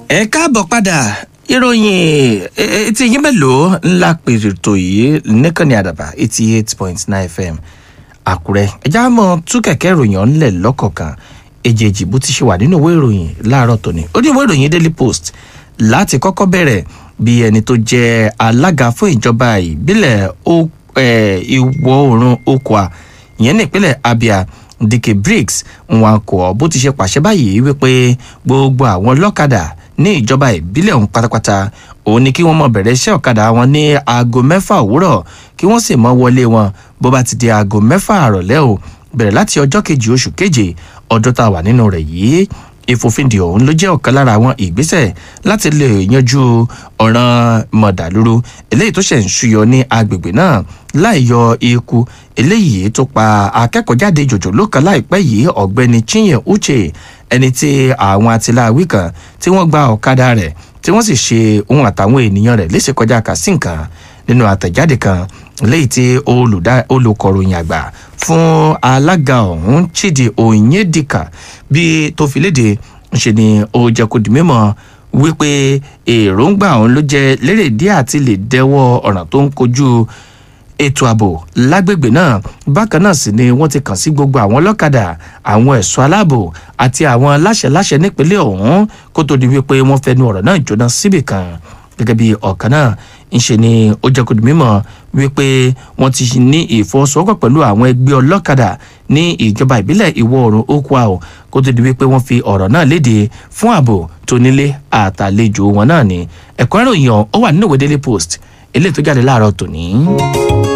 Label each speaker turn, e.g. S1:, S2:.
S1: ẹ káàbọ̀ padà ìròyìn etí yín mélòó ńlá pèrè tó yìí nìkànnì àdàbà eighty eight point nine fm àkúrẹ́ ẹja mọ̀ tú kẹ̀kẹ́ ìròyìn ọ̀nlẹ̀ lọ́kọ̀ọ̀kan èjèèjì bó ti ṣe wà nínú ìwé ìròyìn láàárọ̀ tòní ó ní ìwé ìròyìn daily post láti kọ́kọ́ bẹ̀rẹ̀ bí ẹni tó jẹ́ alága fún ìjọba ìbílẹ̀ ìwọ̀ oòrùn okwa ìyẹn ní ìpínlẹ̀ abia dike briggs nwankwo bó ti ṣe pàṣẹ báyìí wípé gbogbo àwọn ọlọ́kadà ní ìjọba ìbílẹ̀ ọ̀hún pátápátá òun ni kí wọ́n mọ̀ bẹ̀rẹ̀ iṣẹ́ ọ̀kadà wọn ní aago mẹ́fà òwúrọ̀ kí wọ́n sì mọ́ wọlé wọn bó bá ti di aago mẹ́fà àrọ̀lẹ́ o bẹ̀rẹ̀ láti ọjọ́ kejì oṣù keje ọdún tá a wà nínú rẹ̀ yìí ìfòfindè ọ̀hún ló jẹ́ ọ̀kan lára àwọn ìgbésẹ̀ láti lè yanjú ọ̀ràn mọ̀dàlúrú eléyìí tó ṣẹ̀ ń ṣúyọ ní agbègbè náà láì yọ ikú eléyìí tó pa akẹ́kọ̀ọ́jáde jòjòló kan láìpẹ́ yìí ọ̀gbẹ́ni chinye uche ẹni tí àwọn atiláwí kan tí wọ́n gba ọ̀kadà rẹ̀ tí wọ́n sì ṣe ohun àtàwọn ènìyàn rẹ̀ léṣe kọjá kàsí nǹkan nínú àtẹ̀jáde kan léyìí tí olùkọ̀ròyìn àgbà fún alága ọ̀hún chidi onyedika bí tó fi léde ṣe ni ó jẹ́ kó di mímọ́ wípé èròǹgbà ọ̀hún ló jẹ́ lérè díẹ̀ àti lè dẹ́wọ́ ọ̀ràn tó ń kojú ètò ààbò lágbègbè náà bákan náà sì ni wọ́n ti kàn sí gbogbo àwọn ọlọ́kadà àwọn ẹ̀ṣọ́ aláàbò àti àwọn láṣẹláṣẹ nípínlẹ̀ ọ̀hún kó tó di wípé wọ́n fẹnu ọ̀rọ̀ náà jóná síbì kan gẹ́gẹ́ bí ọ̀kan náà ńṣe ni ó jẹ́ kó di mímọ́ wípé wọ́n ti ní ìfọwọ́sowọ́pọ̀ pẹ̀lú àwọn ẹgbẹ́ ọlọ́kadà ní ìjọba ìbílẹ̀ ìwọ̀ oòrùn okwa o kó tó di wípé wọ́n fi ọ̀rọ̀ náà léde fún ààbò tó nílé àtàlejò wọn náà ni ẹ̀kọ́ ìròyìn ó wà nínú ìwé daily post eléyìí tó jáde láàárọ̀ tòní.